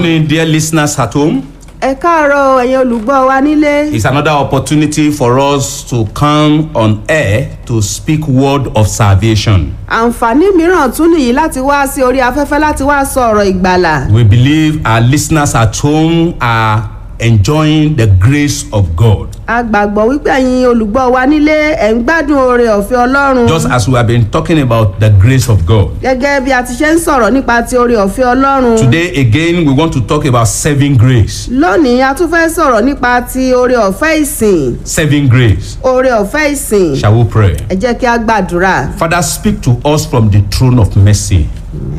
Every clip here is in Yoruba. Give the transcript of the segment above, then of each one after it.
morning, dear listeners at home. ẹ káàárọ̀ ẹ̀yin olùgbọ́ wa nílé. It's another opportunity for us to come on air to speak word of salvation. àǹfààní mìíràn tún nìyí láti wá sí orí afẹ́fẹ́ láti wá sọ ọ̀rọ̀ ìgbàlà. We believe our listeners at home are enjoying the grace of God. a gbàgbọ́ wípé ẹ̀yin olùgbọ́ wa nílé ẹ̀ ń gbádùn oore ọ̀fẹ́ ọlọ́run. Just as we have been talking about the grace of God. gẹ́gẹ́ bí a ti ṣe ń sọ̀rọ̀ nípa ti oore ọ̀fẹ́ ọlọ́run. Today again we want to talk about saving grace. lónìí a tún fẹ́ sọ̀rọ̀ nípa ti oore ọ̀fẹ́ ìsìn. Saving grace. oore ọ̀fẹ́ ìsìn. Shall we pray? ẹ jẹ́ kí a gbàdúrà. Father, speak to us from the throne of mercy.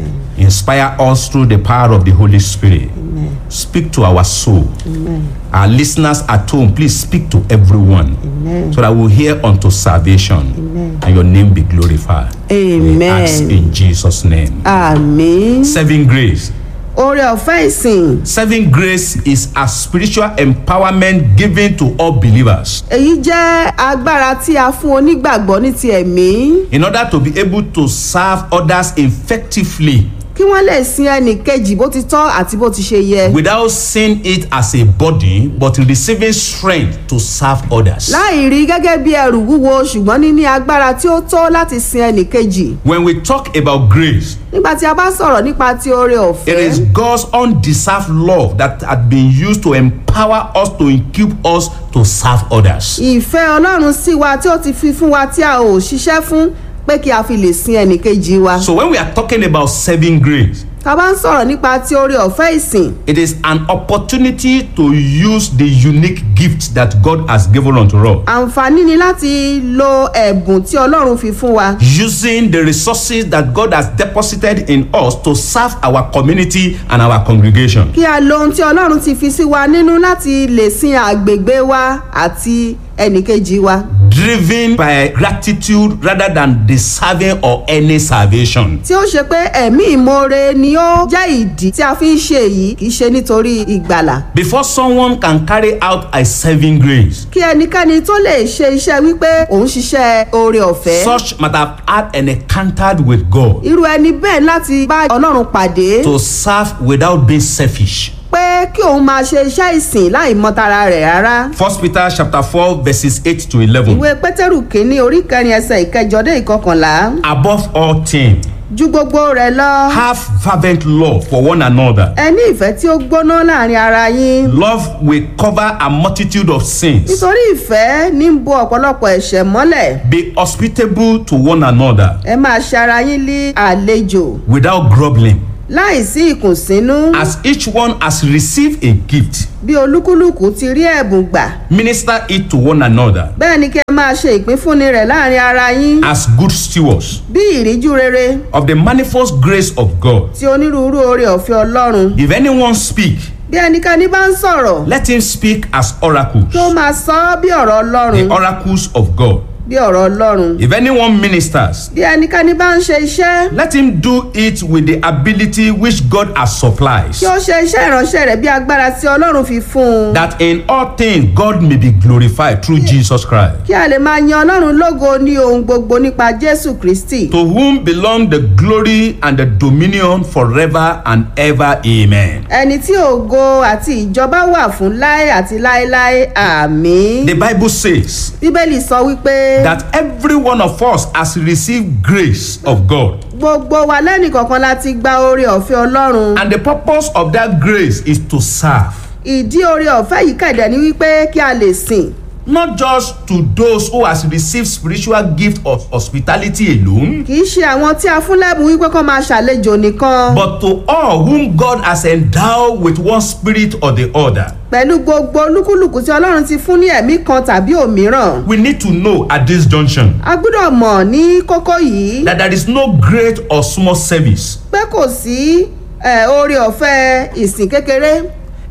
Inspire us through the power of the Holy Spirit. Speak to our soul. Our listeners at home, please speak to everyone so that we'll hear unto salvation and your name be glorified. We ask amen. in Jesus' name. àmín. Saving grace. oore ọ̀fẹ́ ìsìn. Saving grace is a spiritual empowerment given to all believers èyí jẹ́ agbára tí a fún onígbàgbọ́ ní ti ẹ̀mí. in order to be able to serve others effectively kí wọ́n lè sin ẹnì kejì bó ti tọ́ àti bó ti ṣe yẹ. without seeing it as a body but receiving strength to serve others. láì rí gẹ́gẹ́ bí ẹrù wúwo ṣùgbọ́n níní agbára tí ó tó láti sin ẹnì kejì. When we talk about grace, nígbà tí a bá sọ̀rọ̀ nípa ti oore it is ọ̀fẹ́. God's undeserved love that had been used to empower us to equip us to serve others. ìfẹ́ ọlọ́run sí wa tí ó ti fi fún wa tí a ò ṣiṣẹ́ fún pé kí a fi lè sin ẹnì kejì wa. So when we are talking about saving grace, tá a bá ń sọ̀rọ̀ nípa ti oore ọ̀fẹ́ ìsìn. it is an opportunity to use the unique gift that God has given unto us. àǹfààní ni láti lo ẹ̀bùn tí ọlọ́run fi fún wa. Using the resources that God has deposited in us to serve our community and our congregation. kí a lo ohun tí ọlọ́run ti fi sí wa nínú láti lè sin àgbègbè wa àti ẹnìkejì wa. driven by gratitude rather than deserving or any salvation. tí ó ṣe pé ẹ̀mí ìmoore ni ó jẹ́ ìdí tí a fi ń ṣe èyí kì í ṣe nítorí ìgbàlà. Before someone can carry out a saving grace, kí ẹnikẹ́ni tó lè ṣe iṣẹ́ wípé òun ṣiṣẹ́ oore ọ̀fẹ́. such might have had an encounter with God irú ẹni bẹ́ẹ̀ láti bá ọlọ́run pàdé to serve without being selfish. pé kí òun máa ṣe iṣẹ́ ìsìn láì mọ́tara rẹ̀ rárá. First Peter chapter four verses eight to eleven. ìwé pétérù kínní orí kẹrin ẹsẹ̀ ìkẹjọ dé ìkọkànlá Above all things, ju gbogbo rẹ̀ lọ. have fervent love for one another. ẹ ní ìfẹ́ tí ó gbóná láàrin ara yín. Love will cover a multitude of sins. nítorí ìfẹ́ ní ń bo ọ̀pọ̀lọpọ̀ ẹ̀ṣẹ̀ mọ́lẹ̀. Be hospitable to one another ẹ máa ṣe ara yín lé àlejò without grumbling. láì sí ìkùnsínú. As each one has received a gift, bí olúkúlùkù ti rí ẹ̀bùn gbà. minister it to one another bẹ́ẹ̀ ni kí ẹ máa ṣe ìpínfúnni rẹ̀ láàrin ara yín. as good stewards bí ìríjú rere of the manifold grace of God. tí onírúurú oore ọ̀fẹ́ ọlọ́run. If anyone speak, bí ẹnikẹ́ni bá ń sọ̀rọ̀ let him speak as oracles, tó máa sọ ọ́ bí ọ̀rọ̀ the ọlọ́run. oracles of God. bí ọ̀rọ̀ ọlọ́run. If anyone ministers, bí ẹnikẹ́ni bá ń ṣe iṣẹ́ let him do it with the ability which God has supplied, kí ó ṣe iṣẹ́ ìránṣẹ́ rẹ̀ bí agbára tí ọlọ́run fi fún un. that in all things God may be glorified through Jesus Christ, kí a lè máa yan ọlọ́run lógo ní ohun gbogbo nípa jésù kristi. to whom belong the glory and the dominion forever and ever. Amen. ẹni tí ògo àti ìjọba wà fún láé àti láéláé àmì. The Bible says, bíbélì sọ wípé that every one of us has received grace of God. gbogbo wa lẹ́nìkọ̀ọ̀kan láti gba oore ọ̀fẹ́ ọlọ́run. And the purpose of that grace is to serve, ìdí oore ọ̀fẹ́ yìí kẹ̀dẹ̀ ni wípé kí a lè sìn. not just to those who has received spiritual gift of hospitality alone, kì í ṣe àwọn tí a fún lẹ́bùn wípé kó máa ṣàlejò nìkan. but to all whom God has endowed with one spirit or the other. pẹ̀lú gbogbo olúkúlùkù tí ọlọ́run ti fún ní ẹ̀mí kan tàbí òmíràn. We need to know at this junction a gbọ́dọ̀ mọ̀ ní kókó yìí that there is no great or small service. pé kò sí eh, oore ọ̀fẹ́ ìsìn kékeré.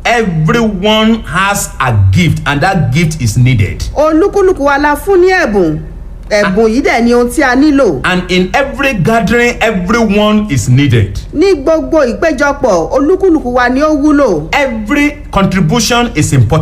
Everyone has a gift, and that gift is needed. olúkúlùkù wa la fún ní ẹ̀bùn ẹ̀bùn yìí dẹ̀ ni ohun tí a nílò. And in every gathering, everyone is needed. ní gbogbo ìpéjọpọ̀ olúkúlùkù wa ni ó wúlò. Every contribution is important.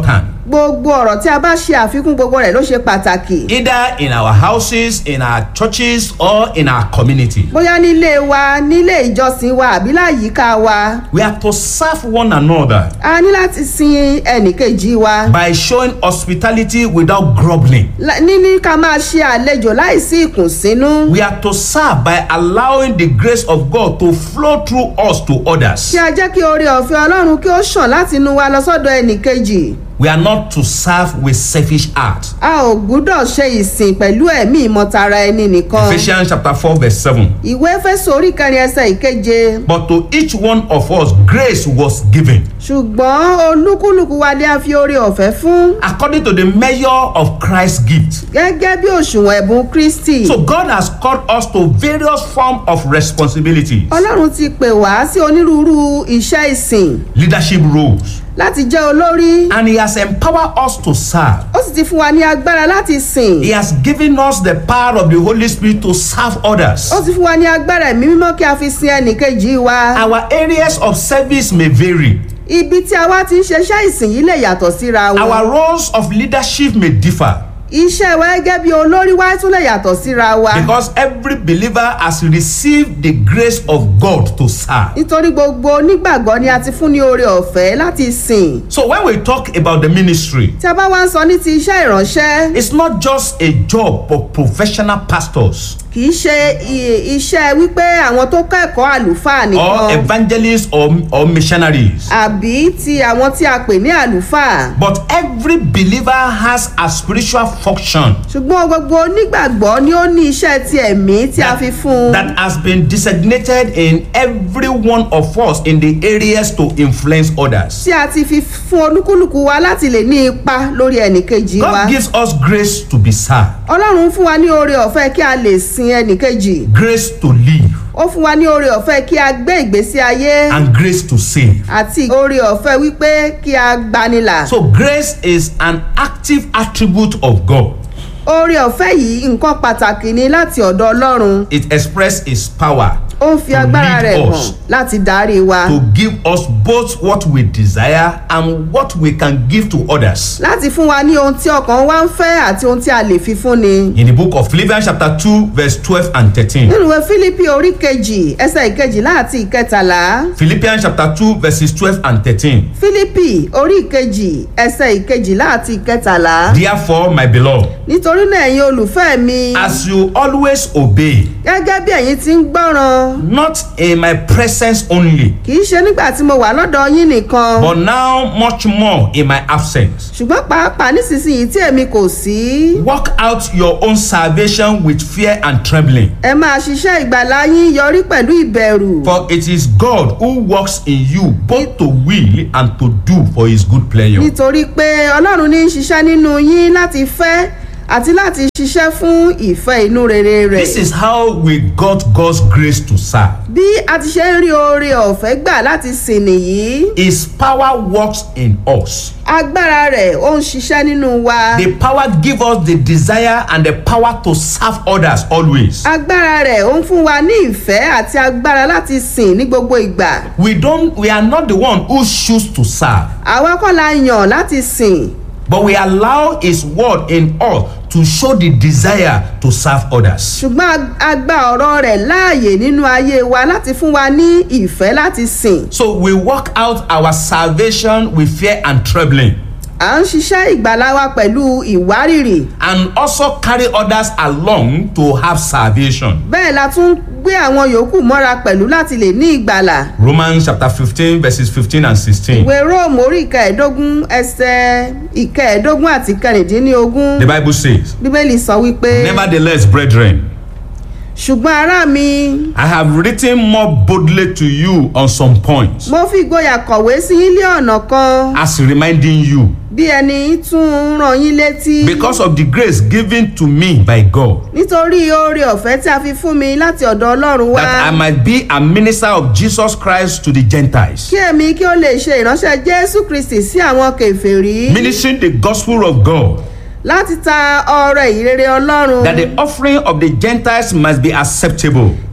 gbogbo ọ̀rọ̀ tí a bá ṣe àfikún gbogbo rẹ̀ ló ṣe pàtàkì either in our houses, in our churches, or in our community. bóyá nílé wa nílé ìjọsìn wa àbí láyìíká wa We are to serve one another a ní láti sin ẹnìkejì wa by showing hospitality without groveling. La- níní ká máa ṣe àlejò láìsí ìkùnsínú We are to serve by allowing the grace of God to flow through us to others. kí a jẹ́ kí oore ọ̀fẹ́ ọlọ́run kí ó ṣàn láti inú wa lọ sọ́dọ̀ ẹnìkejì We are not to serve with selfish heart. a ò gbúdọ̀ ṣe ìsìn pẹ̀lú ẹ̀mí ìmọ̀tara ẹni nìkan Ephesians chapter 4 verse 7. ìwé fẹ́sọ̀ orí kẹrin ẹsẹ̀ ìkeje But to each one of us grace was given ṣùgbọ́n olúkúlùkù wa ni a fi oore ọ̀fẹ́ fún according to the measure of Christ's gift. gẹ́gẹ́ bí òṣùwọ̀n ẹ̀bùn kristi So God has called us to various forms of responsibilities, ọlọ́run ti pè wá sí onírúurú iṣẹ́ ìsìn leadership roles, láti jẹ́ olórí and He has empowered us to serve. ó sì ti fún wa ní agbára láti sìn He has given us the power of the Holy Spirit to serve others. ó ti fún wa ní agbára ẹ̀mí mímọ́ kí a fi sin ẹnìkejì wa Our areas of service may vary. ibi tí a wá ti ń ṣeṣẹ́ ìsìn yìí lè yàtọ̀ síra wọn Our roles of leadership may differ iṣẹ́ wa gẹ́gẹ́ bí olórí wa tún lè yàtọ̀ síra wa because every believer has received the grace of God to serve. nítorí gbogbo onígbàgbọ́ ni a ti fún ní oore ọ̀fẹ́ láti sìn So when we talk about the ministry, tí a bá wá ń sọ ní ti iṣẹ́ ìránṣẹ́ it's not just a job for professional pastors kì í ṣe i- iṣẹ́ wípé àwọn tó kẹ́kọ̀ọ́ àlùfáà or nìkan evangelists or, or missionaries. àbí ti àwọn tí a pè ní àlùfáà But every believer has a spiritual function ṣùgbọ́n gbogbo onígbàgbọ́ ni ó ní iṣẹ́ ti ẹ̀mí tí a fi fún un that has been designated in every one of us in the areas to influence others. tí a ti fi fún olúkúlùkù wa láti lè ní ipa lórí ẹnìkejì wa God gives us grace to be served, ọlọ́run fún wa ní oore ọ̀fẹ́ kí a lè sin ẹnìkejì grace to live, ó fún wa ní oore ọ̀fẹ́ kí a gbé ìgbésí ayé and grace to save. àti oore ọ̀fẹ́ wípé kí a gbanilà So grace is an active attribute of God. oore ọ̀fẹ́ yìí nǹkan pàtàkì ni láti ọ̀dọ̀ ọlọ́run It expresses His power ó ń fi To agbára lead rẹ̀ hàn us. láti darí wa to give us both what we desire and what we can give to others. láti fún wa ní ohun tí ọkàn wa ń fẹ́ àti ohun tí a lè fi fún ni. In the book of Philippians chapter 2 verse 12 and 13. nínú ìwé fílípì orí kejì ẹsẹ̀ ìkejìlá àti ìkẹtàlá Philippians chapter 2 verses 12 and 13. fílípì orí kejì ẹsẹ̀ ìkejìlá àti ìkẹtàlá. Therefore, my beloved, nítorí náà ẹ̀yin olùfẹ́ mi as you always obey, gẹ́gẹ́ bí ẹ̀yin ti ń gbọ́ràn not in my presence only, kì í ṣe nígbà tí mo wà lọ́dọ̀ yín nìkan but now much more in my absence. ṣùgbọ́n pàápàá nísinsìnyí tí èmi kò sí. Work out your own salvation with fear and trembling. ẹ máa ṣiṣẹ́ ìgbàlá yín yọrí pẹ̀lú ìbẹ̀rù. For it is God who works in you both to will and to do for his good pleasure. nítorí pé ọlọ́run ní í ṣiṣẹ́ nínú yín láti fẹ́ àti láti ṣiṣẹ́ fún ìfẹ́ inú rere rẹ̀. This is how we got God's grace to serve. bí a ti ṣe ń rí oore ọ̀fẹ́ gbà láti sìn nìyí His power works in us. agbára rẹ̀ ó ń ṣiṣẹ́ nínú wa The power gives us the desire and the power to serve others always. agbára rẹ̀ ó ń fún wa ní ìfẹ́ àti agbára láti sìn ní gbogbo ìgbà We don't we are not the one who choose to serve, àwa kọ́ la yàn láti sìn but we allow his word in us to show the desire to serve others. ṣùgbọ́n a gba ọ̀rọ̀ rẹ̀ láàyè nínú ayé wa láti fún wa ní ìfẹ́ láti sìn So we work out our salvation with fear and trembling. à ń ṣiṣẹ́ ìgbàlá wa pẹ̀lú ìwárìrì and also carry others along to have salvation. bẹ́ẹ̀ la tún gbé àwọn yòókù mọ́ra pẹ̀lú láti lè ní ìgbàlà Romans chapter 15 verses 15 and 16. ìwé róòmù orí ìkẹẹ̀ẹ́dógún ẹsẹ̀ ìkẹẹ̀ẹ́dógún àti kẹrìndínlógún The Bible says, bíbélì sọ wípé Nevertheless, brethren, ṣùgbọ́n ará mi I have written more boldly to you on some points, mo fi ìgboyà kọ̀wé sí yín lé ọ̀nà kan as reminding you, bí ẹni tún ń ràn yín létí because of the grace given to me by God, nítorí oore ọ̀fẹ́ tí a fi fún mi láti ọ̀dọ̀ ọlọ́run wá that I might be a minister of Jesus Christ to the Gentiles, kí èmi kí ó lè ṣe ìránṣẹ́ jésù kristi sí àwọn kèfèrí ministering the gospel of God, láti ta ọrẹ ìrere ọlọ́run that the offering of the Gentiles must be acceptable,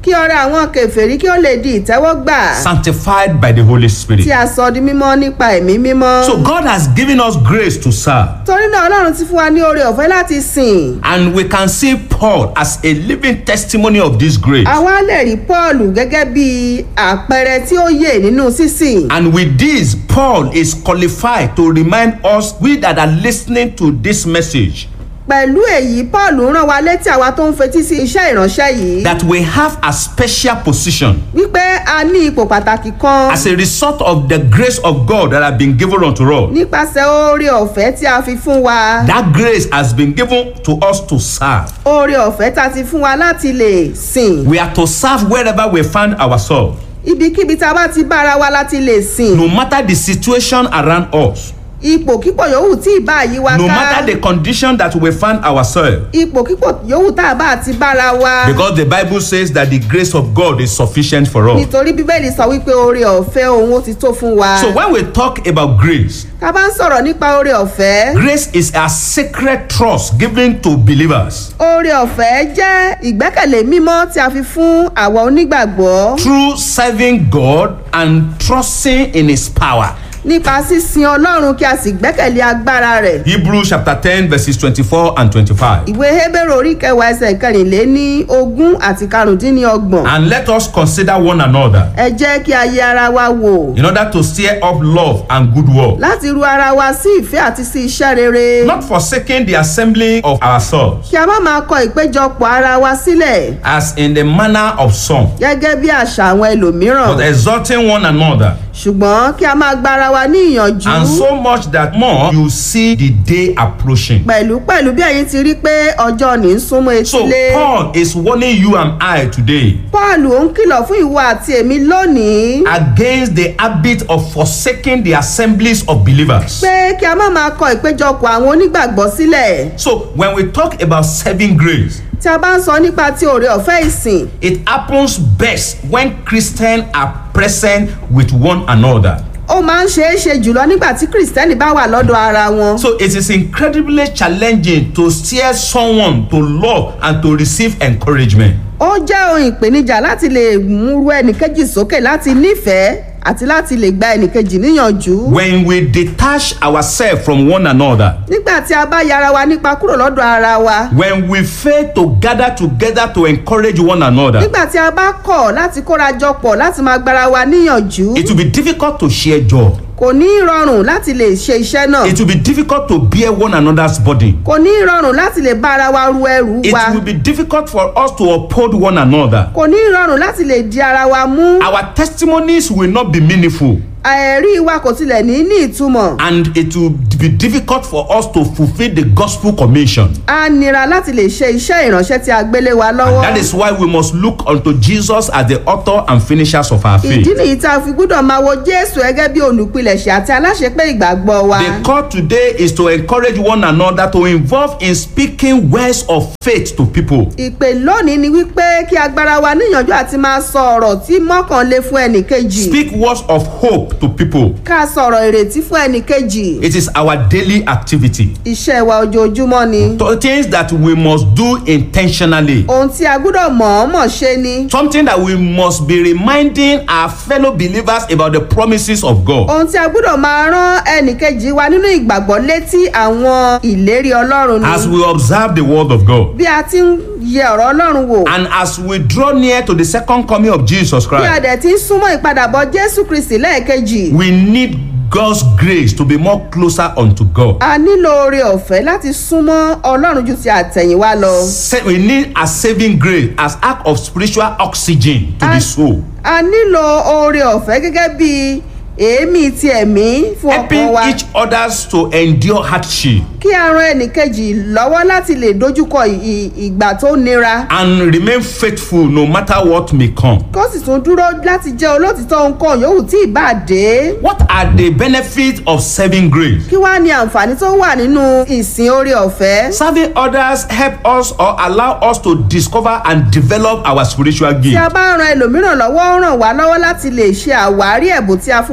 kí ọrẹ àwọn kèfèrí kí ó lè di ìtẹ́wọ́gbà sanctified by the Holy tí Spirit. a sọ di mímọ́ nípa ẹ̀mí mímọ́. So God has given us grace to serve. torí náà ọlọ́run ti fún wa ní oore ọ̀fẹ́ láti sìn. And we can see Paul as a living testimony of this grace. àwa lè rí paul gẹ́gẹ́ bí àpẹẹrẹ tí ó yè nínú sísìn. And with this, Paul is qualified to remind us, we that are listening to this message, pẹ̀lú èyí paul rán wa létí àwa tó ń fetí sí iṣẹ́ ìránṣẹ́ yìí. that we have a special position wípé a ní ipò pàtàkì kan as a result of the grace of God that has been given unto us. nípasẹ̀ oore ọ̀fẹ́ tí a fi fún wa. That grace has been given to us to serve. oore ọ̀fẹ́ tá a ti fún wa láti lè sìn. We are to serve wherever we find ourselves, ibikíbi tá a bá ti bára wa láti lè sìn. no matter the situation around us, ipòkípò yòówù tí ìbá yí wa no ká. matter the condition that we find ourselves. ipòkípò yòówù tá a bá ti bára wa. Because the Bible says that the grace of God is sufficient for us. nítorí bíbélì sọ wípé oore ọ̀fẹ́ òun ó ti tó fún wa. So when we talk about grace, ká bá ń sọ̀rọ̀ nípa oore ọ̀fẹ́. grace is a sacred trust given to believers oore ọ̀fẹ́ jẹ́ ìgbẹ́kẹ̀lé mímọ́ tí a fi fún àwa onígbàgbọ́ through serving God and trusting in His power. nípa sísin ọlọ́run kí a sì gbẹ́kẹ̀lé agbára rẹ̀. Hebrews chapter 10, verses 24 and 25. ìwé hébérù orí kẹwàá ẹsẹ̀ kẹrìnléní ogún àti karùndínlọ́gbọ̀n. And let us consider one another ẹ jẹ́ kí a yẹ ara wa wò in order to stir up love and good work, láti ru ara wa sí ìfẹ́ àti sí iṣẹ́ rere. not forsaking the assembly of ourselves, kí a má máa kọ ìpéjọpọ̀ ara wa sílẹ̀ as in the manner of some, gẹ́gẹ́ bí àṣà àwọn ẹlòmíràn. but exhorting one another, ṣùgbọ́n kí a máa gbára wa ní ìyànjú. and so much that more you see the day approaching. pẹ̀lú pẹ̀lú bí ẹ̀yin ti rí pé ọjọ́ ní í súnmọ́ So etílé. Paul is warning you and I today paul ó ń kìlọ̀ fún ìwọ àti èmi lónìí against the habit of forsaking the assemblies of believers. pé kí a má máa kọ ìpéjọpọ̀ àwọn onígbàgbọ́ sílẹ̀. So when we talk about saving grace, tí a bá ń sọ nípa ti òrè ọ̀fẹ́ ìsìn it happens best when Christians are present with one another. ó máa ń ṣeé ṣe jùlọ nígbà tí kìrìsìtẹ́nì bá wà lọ́dọ̀ ara wọn. So it is incredibly challenging to steer someone to love and to receive encouragement. ó jẹ́ ohun ìpèníjà láti lè múrú ẹnìkejì sókè láti nífẹ̀ẹ́ àti láti lè gba ẹnìkejì níyànjú. When we detach ourselves from one another, nígbà tí a bá yára wa nípa kúrò lọ́dọ̀ ara wa. when we fail to gather together to encourage one another, nígbà tí a bá kọ̀ láti kóra jọ pọ̀ láti máa gbára wa níyànjú. it will be difficult to share joy. kò ní í rọrùn láti lè ṣe iṣẹ́ náà. It will be difficult to bear one another's burden. kò ní í rọrùn láti lè bá ara wa ru ẹrù It wa. will be difficult for us to uphold one another. kò ní í rọrùn láti lè di ara wa mú. Our testimonies will not be meaningful, ẹ̀rí wa kò tilẹ̀ ní ní ìtumọ̀. and it will be difficult for us to fulfill the gospel commission. a nira láti lè ṣe iṣẹ́ ìránṣẹ́ tí a gbélé wa lọ́wọ́. That is why we must look unto Jesus as the author and finishers of our ìdí faith. nìyí tá a fi gbúdọ̀ máa wo jésù gẹ́gẹ́ bí olùpilẹ̀ṣẹ̀ àti aláṣepé ìgbàgbọ́ wa. The call today is to encourage one another to involve in speaking words of faith to people. ìpè lónìí ni wípé kí agbára wa níyànjú àti máa sọ ọ̀rọ̀ tí mọ́kànlé fún ẹnì kejì. Speak words of hope to people. ká sọ̀rọ̀ ìrètí fún ẹnì kejì. It is our daily activity. iṣẹ́ wa ojoojúmọ́ ni. To- Things that we must do intentionally. ohun tí a gbúdọ̀ mọ̀ọ́mọ̀ ṣe ni. Something that we must be reminding our fellow believers about the promises of God. ohun tí a gbúdọ̀ máa rán ẹnì kejì wa nínú ìgbàgbọ́ létí àwọn ìlérí ọlọ́run ni. As we observe the word of God. bí a ti ń yẹ ọ̀rọ̀ ọlọ́run wò. And as we draw near to the second coming of Jesus bí a Christ, dẹ̀ ti ń súnmọ́ ìpadàbọ̀ jésù kristi lẹ́ẹ̀kejì. we need God's grace to be more closer unto God. a nílò oore ọ̀fẹ́ láti súnmọ́ ọlọ́run ju ti àtẹ̀yìnwá lọ. Sa- We need a saving grace as act of spiritual oxygen to the soul, a nílò oore ọ̀fẹ́ gẹ́gẹ́ bí èémí ti ẹ̀mí fún ọkàn helping wa each others to endure hardship kí a ran ẹnìkejì lọ́wọ́ láti lè dojúkọ ì- ì- ìgbà tó nira and remain faithful no matter what may come. kó sì tún dúró láti jẹ́ olótìtọ́ nǹkan yòówù tí ìbá dé. What are the benefits of saving grace? kí wàá ní àǹfààní tó wà nínú ìsìn oore ọ̀fẹ́. Serving others help us or allow us to discover and develop our spiritual tí gift. a bá ran ẹlòmíràn lọ́wọ́ ó ràn wá lọ́wọ́ láti lè ṣe àwárí ẹ̀bùn tí a fún wa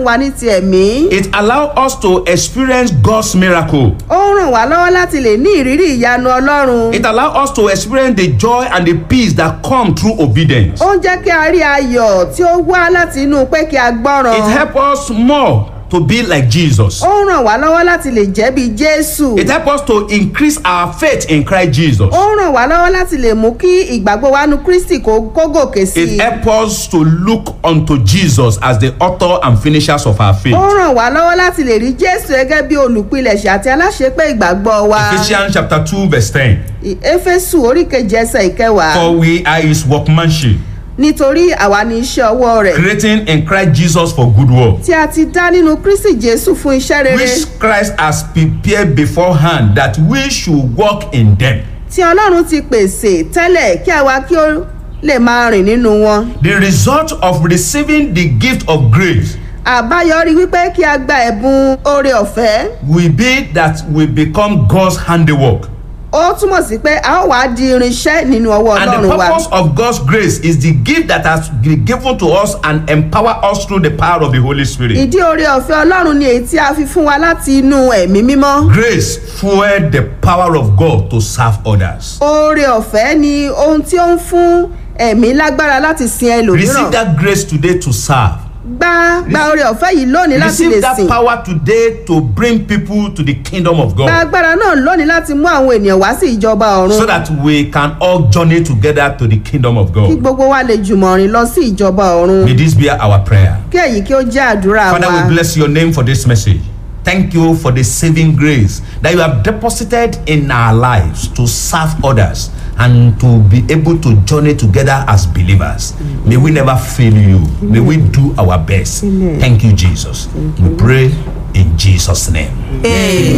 wa ní ti ẹ̀mí. It allows us to experience God's miracle. ó ń ràn wá lọ́wọ́ láti lè ní ìrírí ìyanu ọlọ́run. It allows us to experience the joy and the peace that come through obedience. ó ń jẹ́ kí a rí ayọ̀ tí ó wá láti inú pé kí a gbọ́ràn. It helps us more to be like Jesus. ó ń ràn wá lọ́wọ́ láti lè jẹ́ bí jésù. It helps us to increase our faith in Christ Jesus. ó ń ràn wá lọ́wọ́ láti lè mú kí ìgbàgbọ́ wa nu kristi kó kó gòkè sí i. It helps us to look unto Jesus as the author and finishers of our ó faith. ń ràn wá lọ́wọ́ láti lè rí jésù gẹ́gẹ́ bí olùpilẹ̀ṣẹ̀ àti aláṣepé ìgbàgbọ́ wa. Ephesians chapter 2 verse 10. Ì- éfésù orí kejì ẹsẹ̀ ìkẹwàá. For we are his workmanship, nítorí àwa ni iṣẹ́ ọwọ́ rẹ̀. creating in Christ Jesus for good work, tí a ti dá nínú kristi jésù fún iṣẹ́ rere. which Christ has prepared beforehand that we should walk in them. tí ọlọ́run ti pèsè tẹ́lẹ̀ kí àwa kí ó lè máa rìn nínú wọn. The result of receiving the gift of grace àbáyọrí wípé kí a gba ẹ̀bùn oore ọ̀fẹ́ will be that we become God's handiwork. ó túmọ̀ sí pé a ó wàá di irinṣẹ́ nínú ọwọ́ And the ọlọ́run wa. purpose of God's grace is the gift that has been given to us and empower us through the power of the Holy Spirit. ìdí oore ọ̀fẹ́ ọlọ́run ni èyí tí a fi fún wa láti inú ẹ̀mí mímọ́. Grace fuel the power of God to serve others. oore ọ̀fẹ́ ni ohun tí ó ń fún ẹ̀mí lágbára láti sin Receive ẹlòmíràn. that grace today to serve. gba gba oore ọ̀fẹ́ yìí lónìí láti lè Receive that sìn. power today to bring people to the kingdom of gba God agbára náà lónìí láti mú àwọn ènìyàn wá sí ìjọba ọ̀run. so that we can all journey together to the kingdom of kí God. gbogbo wa lè jùmọ̀ rìn lọ sí ìjọba ọ̀run. May this be our prayer. kí èyí kí ó jẹ́ àdúrà Father, wa. we bless your name for this message. Thank you for the saving grace that you have deposited in our lives to serve others and to be able to journey together as believers. May we never fail you. May we do our best. Thank you, Jesus. We pray in Jesus' name. Amen.